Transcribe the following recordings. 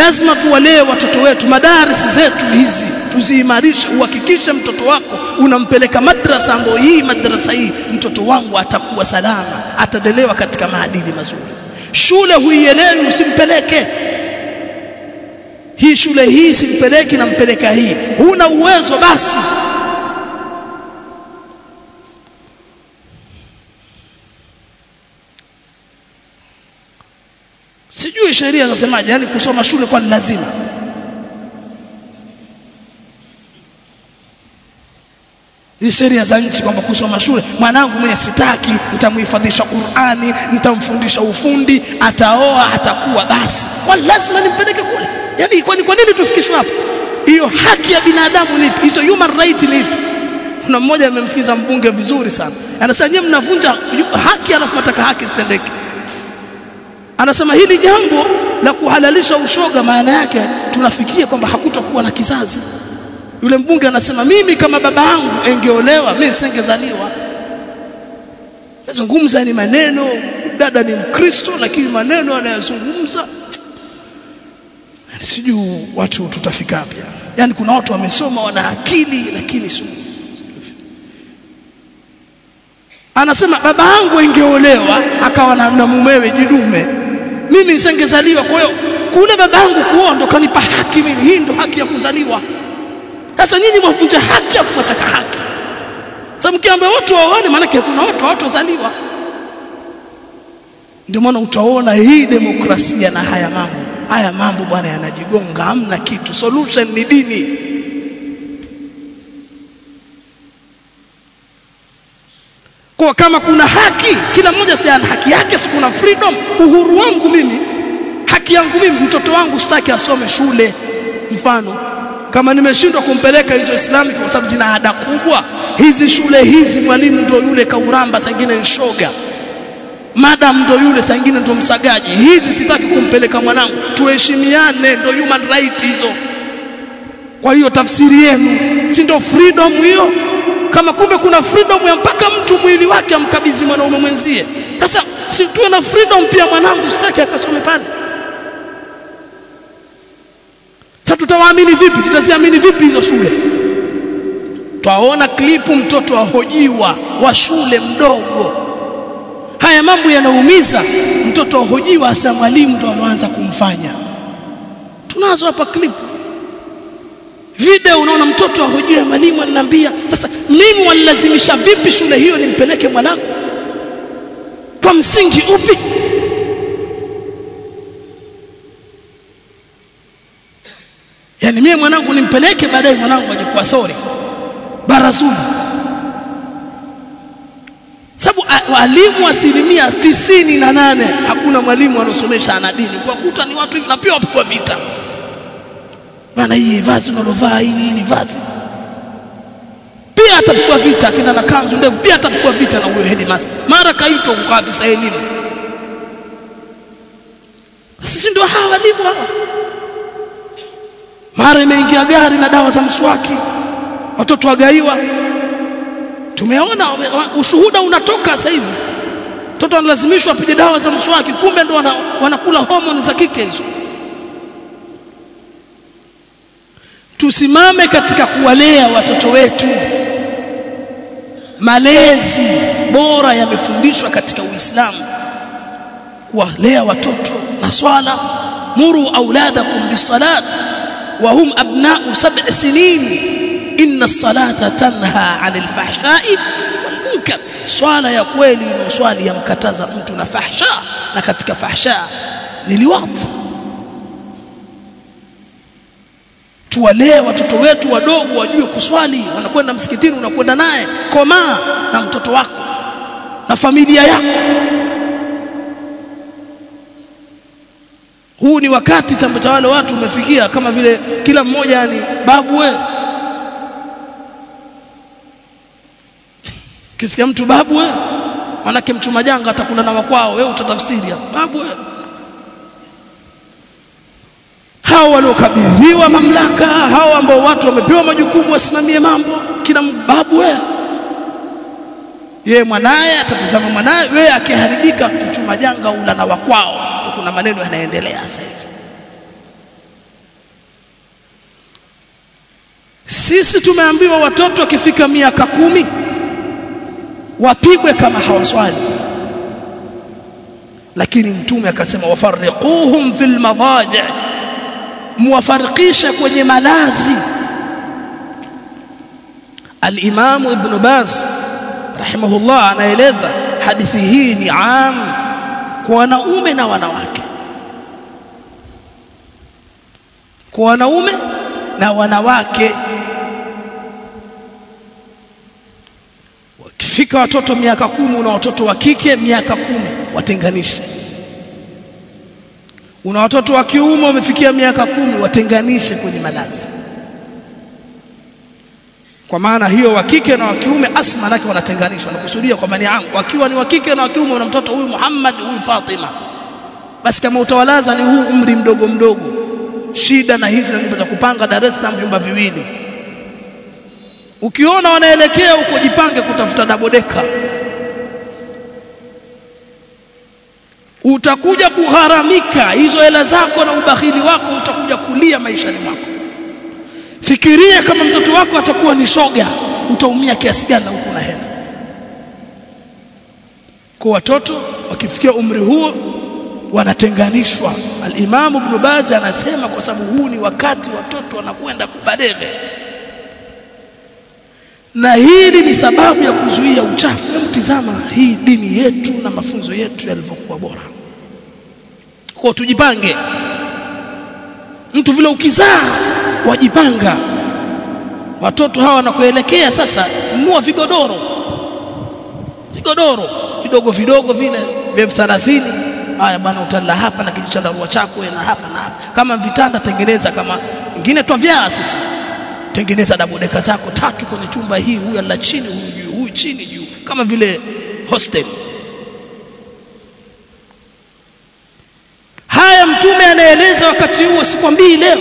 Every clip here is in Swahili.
lazima tuwalee watoto wetu madarisi zetu hizi tuziimarishe uhakikishe mtoto wako unampeleka madrasa ambayo hii madrasa hii mtoto wangu atakuwa salama atadelewa katika maadili mazuri shule huielewi usimpeleke hii shule hii simpeleki nampeleka hii huna uwezo basi sijui sheria zinasemaje yani kusoma shule kwa lazima ni sheria za nchi kwamba kusoma shule mwanangu mwenye sitaki nitamhifadhisha Qur'ani nitamfundisha ufundi ataoa atakuwa basi kwa lazima nimpeleke kule yani kwani kwa nini tufikishwe hapo hiyo haki ya binadamu ni hizo human right ni ipi kuna mmoja amemsikiza mbunge vizuri sana anasema nyinyi mnavunja haki alafu mnataka haki zitendeke anasema hili jambo la kuhalalisha ushoga maana yake tunafikia kwamba hakutakuwa na kizazi yule mbunge anasema mimi kama baba yangu engeolewa mimi singezaliwa nazungumza ni maneno dada ni mkristo lakini maneno anayozungumza sijui watu tutafika wapi yani kuna watu wamesoma wana akili lakini sio anasema baba yangu engeolewa akawa na, na mumewe jidume mimi nisingezaliwa kwa hiyo kule baba yangu kuoa ndo kanipa haki mimi hii ndo haki ya kuzaliwa sasa nyinyi mwavunja haki afu mwataka haki sasa mkiambia watu waone maana kuna watu hawatozaliwa ndio maana utaona hii demokrasia na haya mambo haya mambo bwana yanajigonga hamna kitu solution ni dini kwa kama kuna haki kila mmoja si ana haki yake si kuna freedom uhuru wangu mimi haki yangu mimi mtoto wangu sitaki asome shule mfano kama nimeshindwa kumpeleka hizo islamic kwa sababu zina ada kubwa hizi shule hizi mwalimu ndio yule kauramba sangine ni shoga madam ndo yule sangine ndo msagaji hizi sitaki kumpeleka mwanangu tuheshimiane ndo human right hizo kwa hiyo tafsiri yenu si ndo freedom hiyo kama kumbe kuna freedom ya mpaka mtu mwili wake amkabidhi mwanaume mwenzie sasa si tuwe na freedom pia mwanangu sitaki akasome pale sasa tutawaamini vipi tutaziamini vipi hizo shule twaona klipu mtoto ahojiwa wa shule mdogo haya mambo yanaumiza mtoto ahojiwa hasa mwalimu ndo aloanza kumfanya tunazo hapa klipu video unaona mtoto ahojiwa mwalimu ananiambia sasa mimi wanilazimisha vipi shule hiyo nimpeleke mwanangu kwa msingi upi yani mimi mwanangu nimpeleke baadaye mwanangu aje kwa thori barazuni sababu walimu asilimia tisini na nane hakuna mwalimu anaosomesha ana dini kwa kuta ni watu na pia wapigwa vita bana hii vazi unalovaa hii ni vazi pia atapigwa vita akina na kanzu ndevu pia atapigwa vita na huyo headmaster mara kaitwa kwa afisa elimu sisi ndio hawa walimu hawa mara imeingia gari na dawa za mswaki watoto wagaiwa tumeona ushuhuda unatoka sasa hivi mtoto analazimishwa apige dawa za mswaki kumbe ndo wana, wanakula homoni za kike hizo tusimame katika kuwalea watoto wetu malezi bora yamefundishwa katika Uislamu kuwalea watoto na swala muru auladakum bisalat wa hum abna'u sab'i sinin inna as-salata tanha 'anil fahsha'i wal munkar swala ya kweli ni swali yamkataza mtu na fahsha na katika fahsha ni liwat tuwalee watoto wetu wadogo wajue kuswali wanakwenda msikitini unakwenda naye komaa na mtoto wako na familia yako huu ni wakati cha wale watu umefikia kama vile kila mmoja yani babu we kisikia mtu babu we manake mtu majanga atakula na wakwao wewe utatafsiri babu we hao waliokabidhiwa mamlaka hao ambao watu wamepewa majukumu wasimamie mambo kila babu wewe yeye mwanaye atatazama mwanaye wewe akiharibika mchuma janga ula na wakwao kuna maneno yanaendelea sasa hivi sisi tumeambiwa watoto wakifika miaka kumi wapigwe kama hawaswali lakini mtume akasema wafarriquhum fil madaji muwafarikishe kwenye malazi al-Imam Ibn Baz rahimahullah anaeleza hadithi hii ni am kwa wanaume na wanawake kwa wanaume na wanawake wakifika watoto miaka kumi una watoto wa kike miaka kumi watenganishe una watoto wa kiume wamefikia miaka kumi watenganishe kwenye malazi kwa maana hiyo wa kike na wa kiume asma lake wanatenganishwa nakusudia kwamba ni angu wakiwa ni wa kike na wa kiume na mtoto huyu Muhammad huyu Fatima basi kama utawalaza ni huu umri mdogo mdogo shida na hizi nyumba za kupanga Dar es Salaam vyumba viwili ukiona wanaelekea huko jipange kutafuta dabodeka utakuja kugharamika hizo hela zako na ubahili wako utakuja kulia maishani mwako fikiria kama mtoto wako atakuwa ni shoga utaumia kiasi gani huko na hela kwa watoto wakifikia umri huo wanatenganishwa al-Imam Ibn Baz anasema kwa sababu huu ni wakati watoto wanakwenda kubaleghe na hili ni sababu ya kuzuia uchafu mtizama hii dini yetu na mafunzo yetu yalivyokuwa bora kwa tujipange mtu vile ukizaa wajipanga watoto hawa wanakoelekea sasa nunua vigodoro vigodoro vidogo vidogo vile vya 30 haya bwana utalala hapa na kijichandarua chako na hapa na hapa kama vitanda tengeneza kama ingine twavyaa sisi tengeneza dabodeka zako tatu kwenye chumba hii huyu ala chini huyu juu huyu chini juu kama vile hostel haya mtume anaeleza wakati huo sikwambii leo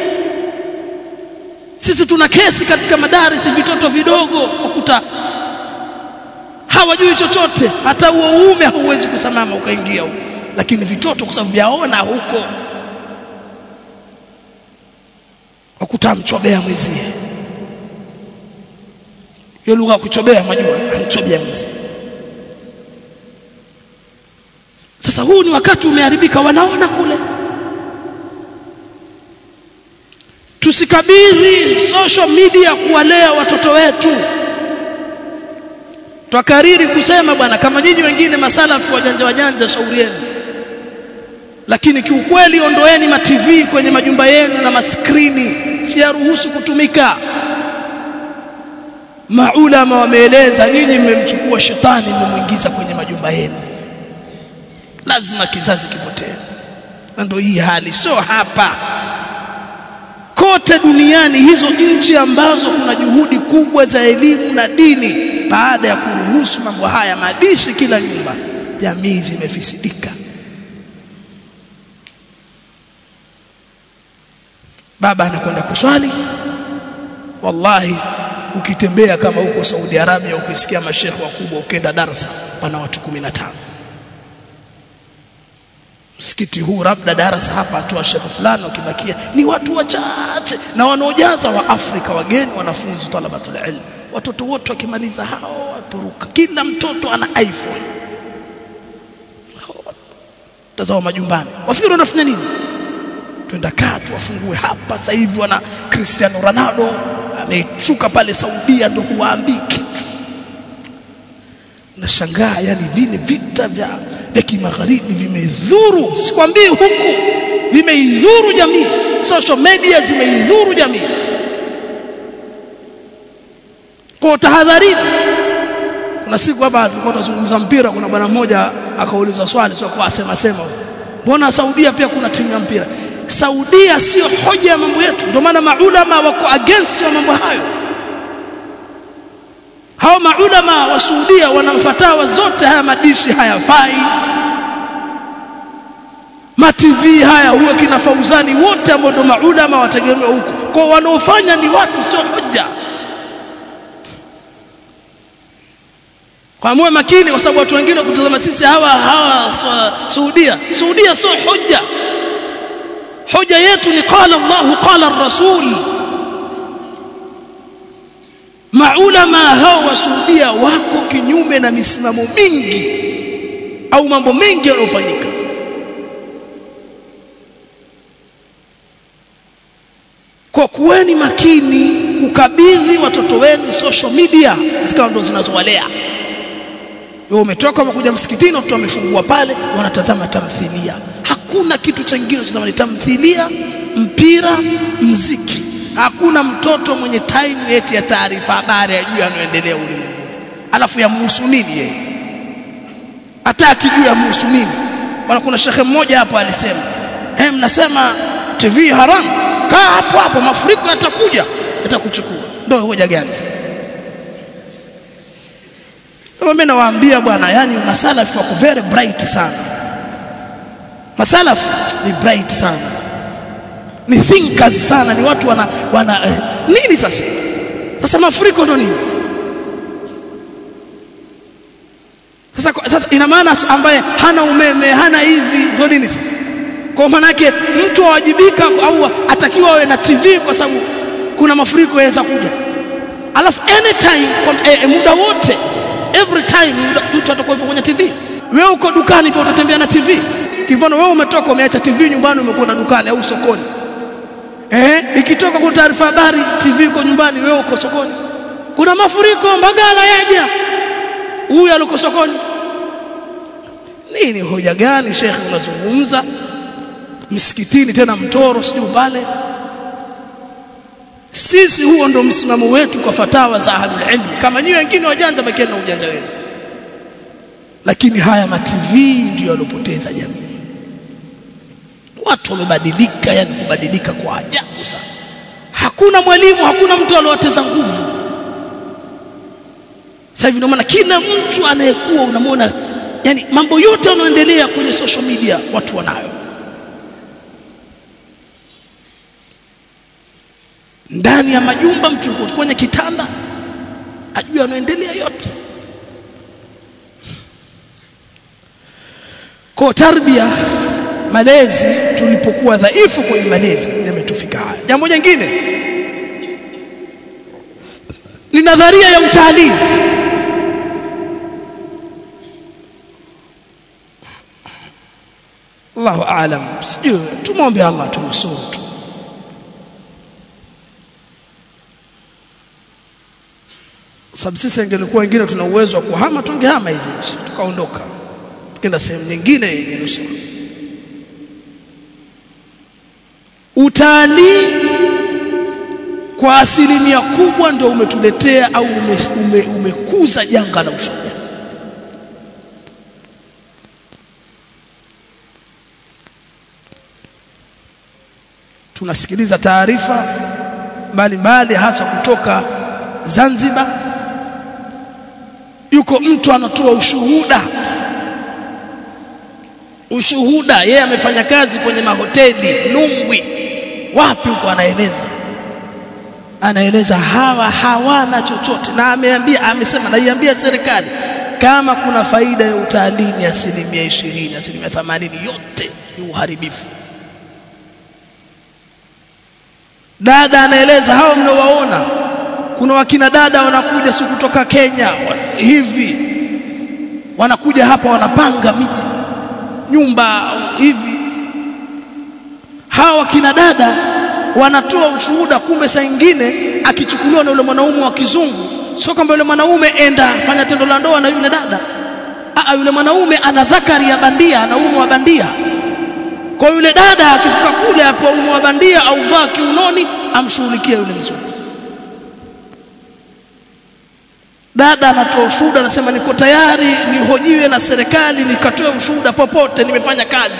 sisi tuna kesi katika madarisi vitoto vidogo ukuta hawajui chochote hata huo uume hauwezi kusimama ukaingia huko lakini vitoto kwa sababu vyaona huko wakuta mchobea mwenzie hiyo lugha ya kuchobea majua amchobea mwenzie sasa huu ni wakati umeharibika wanaona kule tusikabidhi social media kuwalea watoto wetu twakariri kusema bwana kama nyinyi wengine masalafu wajanja wajanja shauri yenu lakini kiukweli ondoeni ma TV kwenye majumba yenu na maskrini siyaruhusu kutumika maulama wameeleza nyinyi mmemchukua shetani mmemwingiza kwenye majumba yenu lazima kizazi kipotee ndio hii hali sio hapa kote duniani hizo nchi ambazo kuna juhudi kubwa za elimu na dini baada ya kuruhusu mambo haya madishi kila nyumba jamii zimefisidika baba anakwenda kuswali wallahi ukitembea kama huko Saudi Arabia ukisikia mashekhe wakubwa ukienda darasa pana watu 15 msikiti huu labda darasa hapa atoa shekhe fulani ukibakia ni watu wachache na wanaojaza wa Afrika wageni wanafunzi talabatul ilm watoto wote wakimaliza hao wapuruka kila mtoto ana iPhone tazama majumbani wafikiri wanafanya nini twenda kaa tuwafungue hapa sasa hivi wana Cristiano Ronaldo ameshuka pale Saudia ndo huwaambii kitu nashangaa yani vile vita vya vya kimagharibi vimedhuru sikwambii huku vimeidhuru jamii social media zimeidhuru jamii kwa tahadharini kuna siku hapa tulikuwa tunazungumza mpira kuna bwana mmoja akauliza swali sio kwa asema sema mbona Saudia pia kuna timu ya mpira Saudia sio hoja ya mambo yetu ndio maana maulama wako against wa mambo hayo hao maulama wa Saudia wanamfatawa zote haya madishi hayafai ma TV haya huwa kina Fauzani wote ambao ndio maulama wategemea huko kwa wanaofanya ni watu sio hoja kwa muwe makini kwa sababu watu wengine kutazama sisi hawa hawa Saudia Saudia sio hoja hoja yetu ni qala Allah qala ar-rasul maulama hao wa Saudia wako kinyume na misimamo mingi au mambo mengi yanayofanyika kwa kuweni makini kukabidhi watoto wenu social media zikawa ndo zinazowalea wewe umetoka umekuja msikitini watoto wamefungua pale wanatazama tamthilia hakuna kitu chengine cha ni tamthilia mpira mziki hakuna mtoto mwenye time yeti ya taarifa habari ya juu yanayoendelea ulimwenguni alafu yamhusu nini yeye hata akijua yamhusu nini bwana kuna shekhe mmoja hapo alisema eh mnasema TV haramu kaa hapo hapo mafuriko yatakuja yatakuchukua ndio hoja gani mimi nawaambia bwana yani masalafu wako very bright sana masalafu ni bright sana ni thinkers sana ni watu wana wana eh, nini sasa sasa mafuriko ndo nini sasa sasa ina maana ambaye hana umeme hana hivi ndo nini sasa kwa maana yake mtu awajibika au atakiwa awe na TV kwa sababu kuna mafuriko yaweza kuja alafu anytime kwa eh, muda wote every time mtu atakuwa yupo kwenye TV wewe uko dukani pia utatembea na TV kivano wewe umetoka umeacha TV nyumbani umekwenda dukani au sokoni eh ikitoka kwa taarifa habari TV uko nyumbani wewe uko sokoni kuna mafuriko mbagala yaja huyu aliko sokoni nini hoja gani shekhe unazungumza msikitini tena mtoro sijui pale sisi huo ndo msimamo wetu kwa fatawa za ahlul ilm kama nyinyi wengine wajanja bakieni na ujanja wenu lakini haya ma TV ndio yalopoteza jamii watu wamebadilika yani kubadilika kwa ajabu sana hakuna mwalimu hakuna mtu aliowateza nguvu sasa hivi ndio maana kila mtu anayekuwa unamwona yani mambo yote yanayoendelea kwenye social media watu wanayo ndani ya majumba mtu kwenye kitanda ajue yanaendelea yote kwa tarbia malezi tulipokuwa dhaifu kwenye malezi yametufika haya jambo jingine ni nadharia ya utalii Allahu aalam sijui tumwombe Allah tunusuru tu sababu sisi ingelikuwa wengine tuna uwezo wa kuhama tungehama hizi nchi tukaondoka tukaenda sehemu nyingine yenye nusura utalii kwa asilimia kubwa ndio umetuletea au ume, ume, umekuza janga la ushujaa tunasikiliza taarifa mbalimbali hasa kutoka Zanzibar yuko mtu anatoa ushuhuda ushuhuda yeye amefanya kazi kwenye mahoteli Nungwi wapi huko anaeleza anaeleza hawa hawana chochote na ameambia amesema naiambia serikali kama kuna faida ya utalii ni asilimia ishirini asilimia themanini yote ni uharibifu dada anaeleza hao mnaowaona kuna wakina dada wanakuja si kutoka Kenya hivi wanakuja hapa wanapanga miji nyumba hivi hawa wakina dada wanatoa ushuhuda kumbe saa nyingine akichukuliwa na yule mwanaume wa kizungu sio kwamba yule mwanaume enda fanya tendo la ndoa na yule dada Aa, yule mwanaume ana dhakari ya bandia ana ume wa bandia kwa yule dada akifika kule hapo ume wa bandia au vaa kiunoni amshughulikie yule mzungu dada anatoa ushuhuda anasema niko tayari nihojiwe na serikali nikatoe ushuhuda popote nimefanya kazi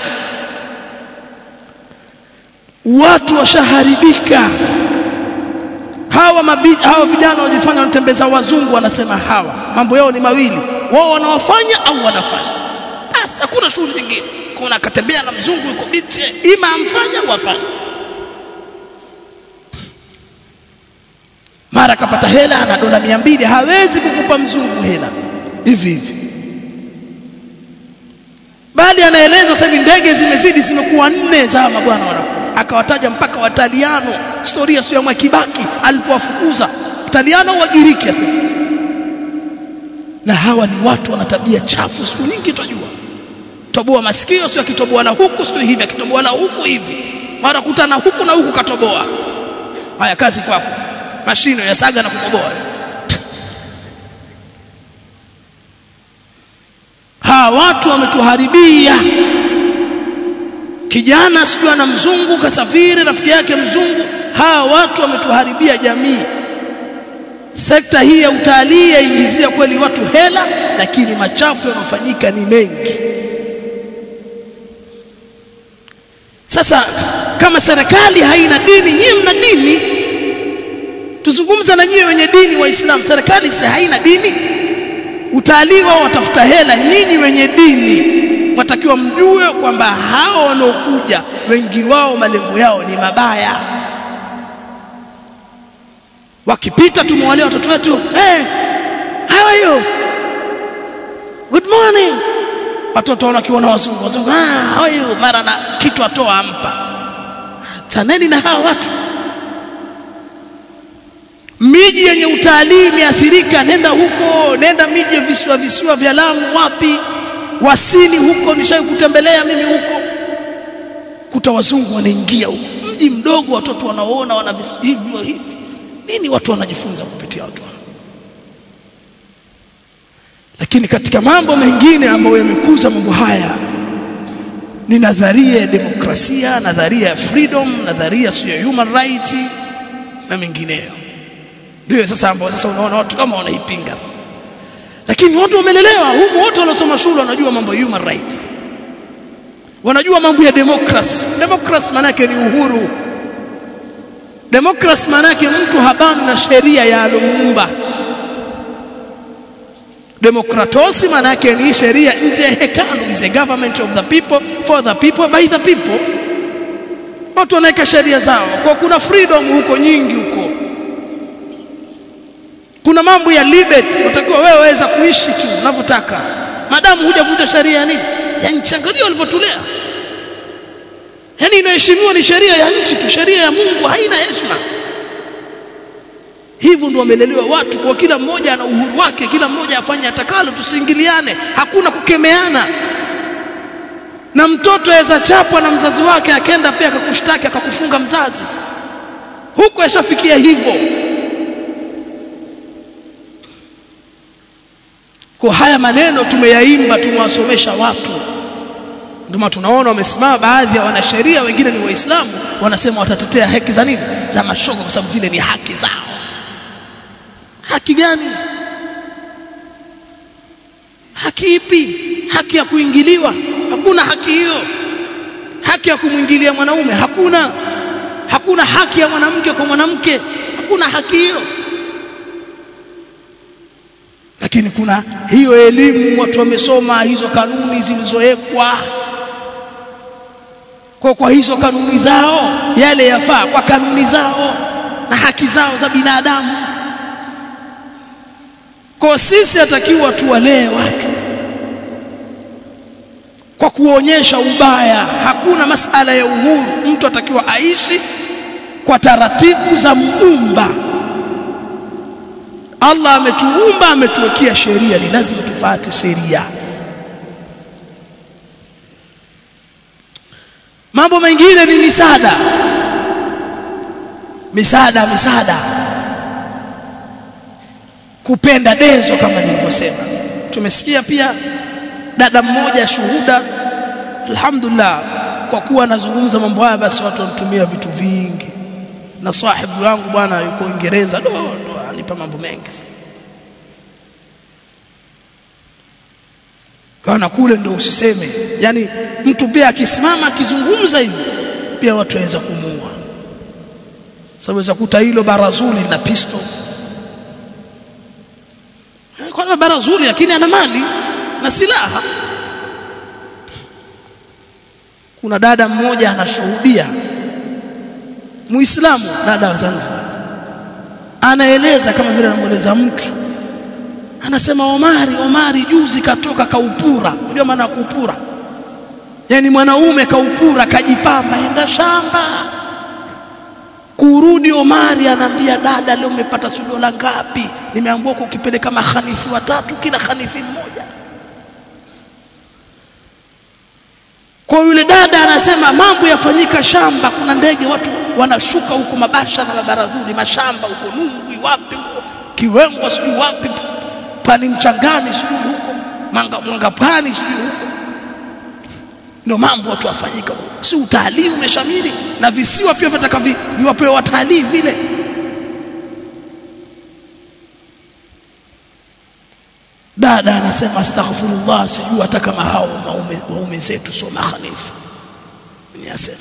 watu washaharibika hawa mabi, hawa vijana wajifanya wanatembeza wazungu wanasema hawa mambo yao ni mawili wao wanawafanya au wanafanya basi hakuna shughuli nyingine kuna akatembea na mzungu yuko biti ima amfanya au afanye mara akapata hela ana dola mia mbili hawezi kukupa mzungu hela hivi hivi bali anaeleza sasa hivi ndege zimezidi zimekuwa nne za mabwana wanakuja akawataja mpaka wataliano historia sio ya Mwakibaki alipowafukuza Wataliano au Wagiriki sasa na hawa ni watu wana tabia chafu siku nyingi tutajua toboa masikio sio akitoboa na huku sio hivi akitoboa na huku hivi mara kutana huku na huku katoboa haya kazi kwako mashino ya saga na kukoboa hawa watu wametuharibia kijana sijui ana mzungu kasafiri rafiki yake mzungu hawa watu wametuharibia jamii sekta hii ya utalii yaingizia kweli watu hela lakini machafu yanayofanyika ni mengi sasa kama serikali haina dini nyie mna dini tuzungumza na nyie wenye dini waislamu serikali si haina dini utalii wao watafuta hela nyinyi wenye dini watakiwa mjue kwamba hao wanaokuja wengi wao malengo yao ni mabaya wakipita tumewalea watoto wetu hey, how are you good morning watoto wanakiona wazungu wazungu ah how are you mara na kitu atoa ampa chaneni na hawa watu miji yenye utalii imeathirika nenda huko nenda miji ya visiwa visiwa vya Lamu wapi wasini huko nishai kutembelea mimi huko kuta wazungu wanaingia huko mji mdogo watoto wanaoona wana hivyo hivi nini watu wanajifunza kupitia watu lakini katika mambo mengine ambayo yamekuza mambo haya ni nadharia ya demokrasia nadharia ya freedom nadharia ya human right na mengineyo ndio sasa ambao sasa unaona watu kama wanaipinga sasa lakini watu wamelelewa huko wote waliosoma shule wanajua mambo ya human rights wanajua mambo ya democracy democracy maana yake ni uhuru democracy maana yake mtu habani na sheria ya alomuumba demokratosi maana yake ni sheria nje ya hekalu is a government of the people for the people by the people watu wanaweka sheria zao kwa kuna freedom huko nyingi huko kuna mambo ya liberty utakiwa wewe waweza kuishi tu unavyotaka madamu huja kuja sheria ya nini ya nchi angalia walivyotulea yani inaheshimiwa ni sheria ya nchi tu sheria ya Mungu haina heshima hivyo ndio wamelelewa watu kwa kila mmoja ana uhuru wake kila mmoja afanye atakalo tusiingiliane hakuna kukemeana na mtoto aweza chapwa na mzazi wake akenda pia akakushtaki akakufunga mzazi huko yashafikia hivyo kwa haya maneno tumeyaimba tumewasomesha watu ndio tunaona wamesimama baadhi ya wanasheria wengine ni waislamu wanasema watatetea haki za nini za mashoga kwa sababu zile ni haki zao haki gani haki ipi haki ya kuingiliwa hakuna haki hiyo haki ya kumwingilia mwanaume hakuna hakuna haki ya mwanamke kwa mwanamke hakuna haki hiyo lakini kuna hiyo elimu watu wamesoma hizo kanuni zilizowekwa kwa kwa hizo kanuni zao yale yafaa kwa kanuni zao na haki zao za binadamu kwa sisi atakiwa tuwalee watu kwa kuonyesha ubaya hakuna masala ya uhuru mtu atakiwa aishi kwa taratibu za muumba Allah ametuumba ametuwekea sheria ni lazima tufuate sheria mambo mengine ni misaada misaada misaada kupenda dezo kama nilivyosema tumesikia pia dada mmoja shuhuda alhamdulillah kwa kuwa anazungumza mambo haya basi watu wanatumia vitu vingi na sahibu wangu bwana yuko Uingereza ndo ndo anipa mambo mengi kana kule ndo usiseme yani mtu pia akisimama akizungumza hivi pia watu waweza kumua sababu za kuta hilo barazuli na pisto kwa barazuli lakini ana mali na silaha kuna dada mmoja anashuhudia muislamu dada wa Zanzibar anaeleza kama vile anamueleza mtu anasema Omari Omari juzi katoka kaupura unajua maana kuupura yani mwanaume kaupura kajipamba enda shamba kurudi Omari anaambia dada leo umepata si dola ngapi nimeambiwa kukipeleka mahanifi watatu kila hanifi mmoja kwa yule dada anasema mambo yafanyika shamba kuna ndege watu wanashuka huko mabasha na mabaradhuri mashamba huko Nungwi wapi huko Kiwengwa sijui wapi pani mchangani sijui huko manga mangapani sijui huko ndio mambo watu wafanyika si utalii umeshamiri na visiwa pia vitaka viwapewe watalii vile dada anasema astaghfirullah sijui hata kama hao waume, waume zetu sio mahanifu ni asema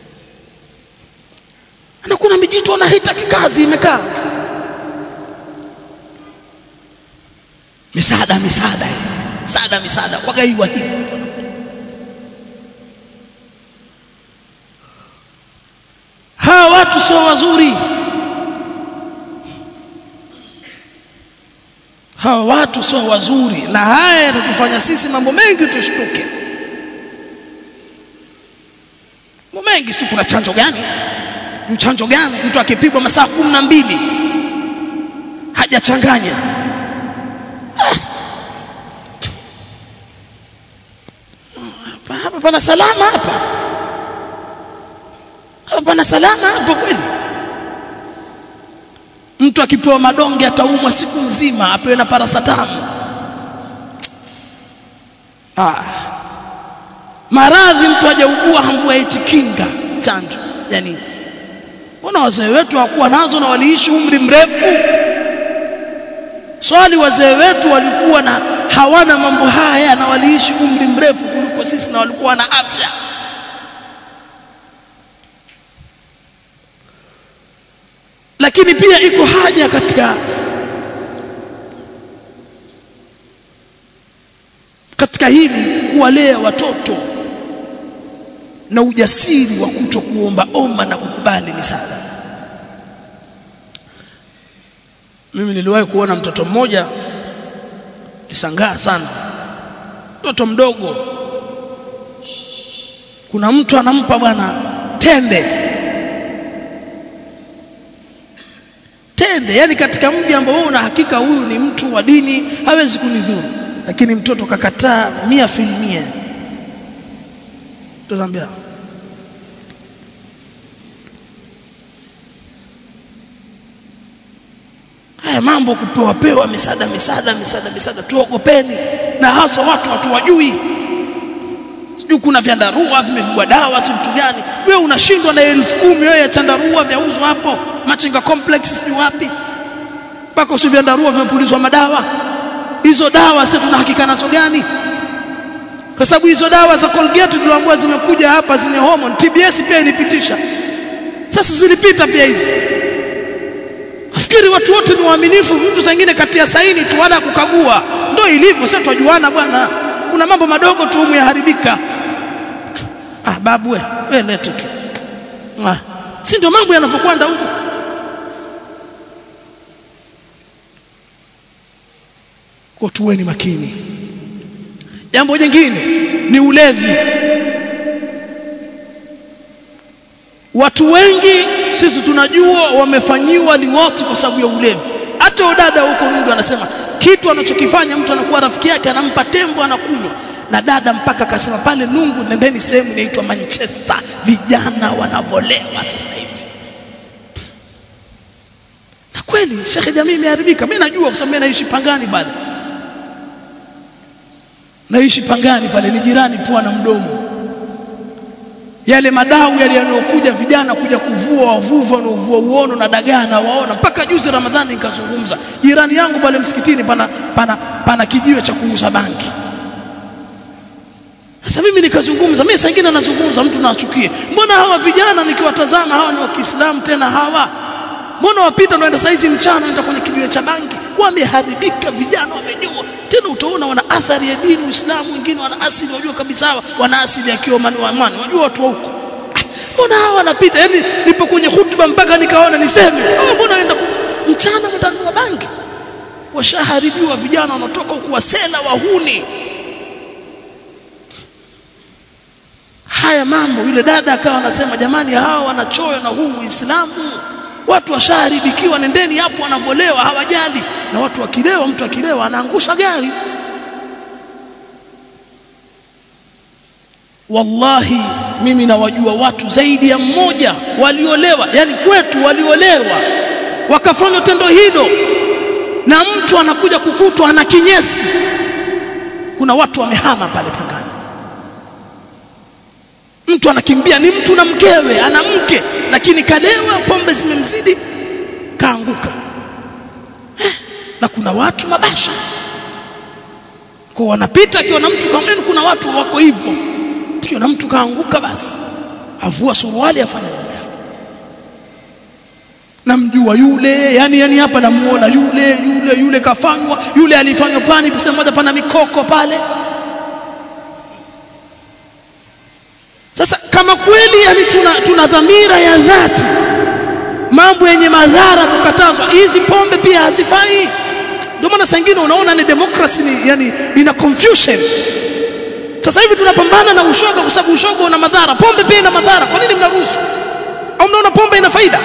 na kuna mijito na haitaki kazi imekaa misaada misaada misaada misaada wagaiwa hivi hawa watu sio wazuri hawa watu sio wazuri na haya yatatufanya sisi mambo mengi tushtuke mambo mengi si kuna chanjo gani ni chanjo gani mtu akipigwa masaa kumi na mbili hajachanganya ah. hapa pana salama hapa hapa pana salama hapa kweli mtu akipewa madonge ataumwa siku nzima apewe na parasatamu ah maradhi mtu hajaugua hambua eti kinga chanjo yani mbona wazee wetu hawakuwa nazo na waliishi umri mrefu swali wazee wetu walikuwa na hawana mambo haya na waliishi umri mrefu kuliko sisi na walikuwa na afya lakini pia iko haja katika katika hili kuwalea watoto na ujasiri wa kuto kuomba omba na kukubali misaada mimi niliwahi kuona mtoto mmoja kisangaa sana mtoto mdogo kuna mtu anampa bwana tende tende yani katika mji ambao una hakika huyu ni mtu wa dini hawezi kunidhuru lakini mtoto kakataa mia filmia tutaambia haya mambo kupewa pewa misaada misaada misaada misaada tuogopeni na hasa watu watu wajui sijui kuna vyandarua vimepigwa dawa si vitu gani wewe unashindwa na elfu kumi wewe ya chandarua vyauzwa hapo machinga complex sijui wapi mpaka usi vyandarua vimepulizwa madawa hizo dawa sasa tuna hakika nazo gani kwa sababu hizo dawa za Colgate tuliambiwa zimekuja hapa zenye hormone TBS pia ilipitisha sasa zilipita pia hizi Nafikiri watu wote ni waaminifu mtu zingine kati ya saini tu wala kukagua ndio ilivyo sasa tujuana bwana kuna mambo madogo tu humu yaharibika ah babu we we lete tu ah si ndio mambo yanavyokwenda huko kwa tuweni makini jambo jingine ni ulevi watu wengi sisi tunajua wamefanyiwa liwati kwa sababu ya ulevi hata udada huko Nundu anasema kitu anachokifanya mtu anakuwa rafiki yake anampa tembo anakunywa na dada mpaka akasema pale Nungu nendeni sehemu inaitwa Manchester vijana wanavolewa sasa hivi na kweli shekhe jamii imeharibika mimi najua kwa sababu mimi naishi Pangani pale naishi Pangani pale ni jirani pua na mdomo yale madau yale yanayokuja vijana kuja kuvua wavuva wanaovua uono na dagaa na waona mpaka juzi Ramadhani nikazungumza jirani yangu pale msikitini pana pana pana kijiwe cha kuuza banki sasa mimi nikazungumza mimi saa nyingine nazungumza mtu naachukie mbona hawa vijana nikiwatazama hawa ni wa Kiislamu tena hawa mbona wapita naenda saizi mchana naenda kwenye kijiwe cha banki wameharibika vijana wamenyua tena utaona wana athari ya dini Uislamu wengine wana asili wajua kabisa hawa wana asili ya Kiomani wa Amani wajua watu wa huko mbona hawa wanapita yani nipo kwenye hutuba mpaka nikaona niseme hawa mbona waenda mchana mtanua banki washaharibiwa vijana wanatoka huku wasela wahuni haya mambo yule dada akawa anasema jamani hawa wanachoyo na huu Uislamu watu washaharibikiwa nendeni hapo wanavolewa hawajali na watu wakilewa mtu akilewa anaangusha gari wallahi mimi nawajua watu zaidi ya mmoja waliolewa yani kwetu waliolewa wakafanya tendo hilo na mtu anakuja kukutwa ana kinyesi kuna watu wamehama pale pangani mtu anakimbia ni mtu na mkewe ana mke lakini kalewa pombe zimemzidi kaanguka eh, na kuna watu mabasha kwa wanapita akiona mtu kama kuna watu wako hivyo akiona mtu kaanguka basi avua suruali afanya mambo yake namjua yule yani yani hapa namuona yule yule yule kafanywa yule alifanywa pani sehemu moja pana mikoko pale sasa kama kweli yani tuna, tuna dhamira ya dhati mambo yenye madhara kukatazwa hizi pombe pia hazifai ndio maana saa nyingine unaona ni democracy ni yani ina confusion sasa hivi tunapambana na ushoga kwa sababu ushoga una madhara pombe pia ina madhara kwa nini mnaruhusu au mnaona pombe ina faida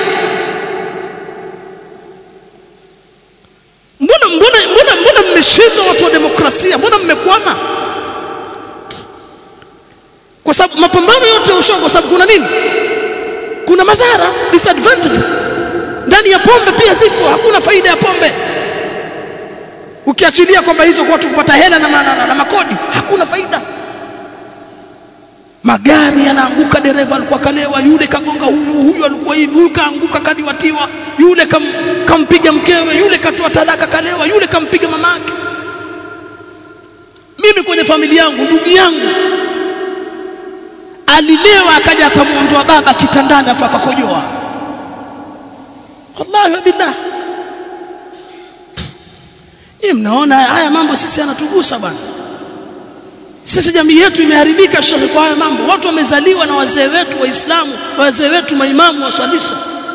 mbona mbona mbona mbona mmeshindwa watu wa demokrasia mbona mmekwama kwa sababu mapambano yote ya ushoga kwa sababu kuna nini kuna madhara disadvantages ndani ya pombe pia zipo hakuna faida ya pombe ukiachilia kwamba hizo kwa watu kupata hela na, na, na, na makodi hakuna faida magari yanaanguka dereva alikuwa kalewa yule kagonga huyu huyu alikuwa hivi huyu kaanguka kadiwatiwa yule kam, kampiga mkewe yule katoa talaka kalewa yule kampiga mamake mimi kwenye familia yangu ndugu yangu alilewa akaja akamwondoa baba kitandani afa akakojoa wallahi billah ni mnaona haya mambo sisi yanatugusa bwana sisi jamii yetu imeharibika shekhe kwa haya mambo watu wamezaliwa na wazee wetu waislamu wazee wetu maimamu waswalisha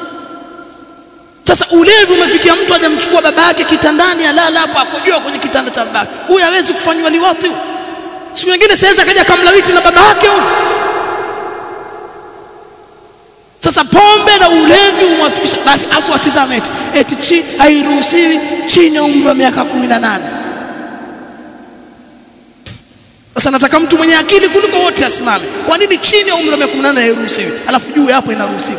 sasa ulevi umefikia mtu hajamchukua baba yake kitandani alala hapo akojoa kwenye kitanda cha babake huyu hawezi kufanywa liwati siku nyingine siwezi akaja kamlawiti na baba yake huyu sasa pombe na ulevi umwafikisha afu atizame eti eti chi hairuhusiwi chini ya umri wa miaka 18 sasa nataka mtu mwenye akili kuliko wote asimame kwa nini chini ya umri wa miaka 18 hairuhusiwi alafu juu hapo inaruhusiwa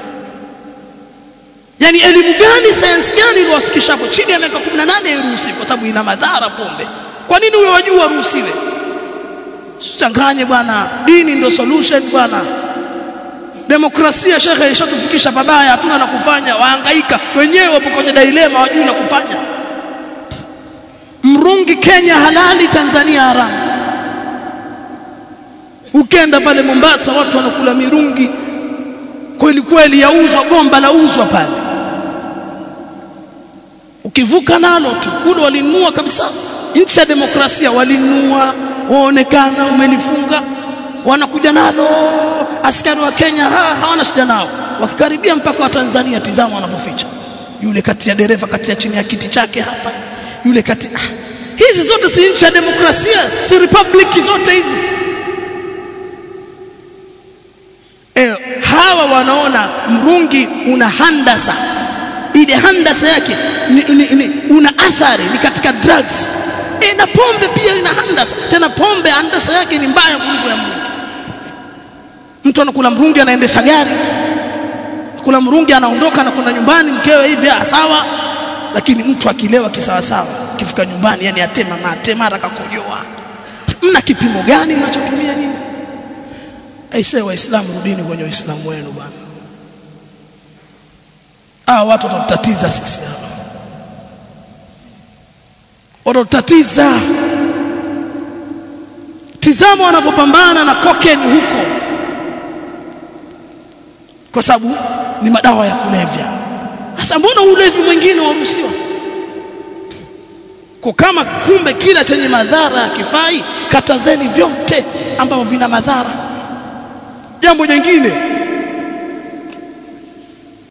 yani elimu gani sayansi gani iliwafikisha hapo chini ya miaka 18 hairuhusiwi kwa sababu ina madhara pombe kwa nini huyo wajua aruhusiwe changanye bwana dini ndio solution bwana demokrasia shekhe ishatufikisha pabaya hatuna la kufanya wahangaika wenyewe wapo kwenye dilema wajui la kufanya mrungi Kenya halali Tanzania haramu ukenda pale Mombasa watu wanakula mirungi kweli kweli yauzwa gomba lauzwa pale ukivuka nalo tu kule walinunua kabisa nchi ya demokrasia walinunua waonekana umelifunga wanakuja nalo askari wa Kenya ha, hawana shida nao wakikaribia mpaka wa Tanzania tizama wanavyoficha yule kati ya dereva kati ya chini ya kiti chake hapa yule kati ah, hizi zote si nchi ya demokrasia si republic zote hizi e, hawa wanaona mrungi una handasa ile handasa yake ni, ni, ni, una athari ni katika drugs e, na pombe pia ina handasa tena pombe handasa yake ni mbaya kuliko ya mrungi mtu anakula mrungi anaendesha gari kula mrungi anaondoka anakwenda nyumbani mkewe hivi sawa lakini mtu akilewa kisawasawa kifika nyumbani yani atema mate mara kakojoa mna kipimo gani mnachotumia nini aisee waislamu rudini kwenye uislamu wenu bwana ah watu watatutatiza sisi hapa watatutatiza tizama wanavyopambana na kokeni huko kwa sababu ni madawa ya kulevya sasa mbona ulevi mwingine waruhusiwa kwa kama kumbe kila chenye madhara hakifai katazeni vyote ambavyo vina madhara jambo jingine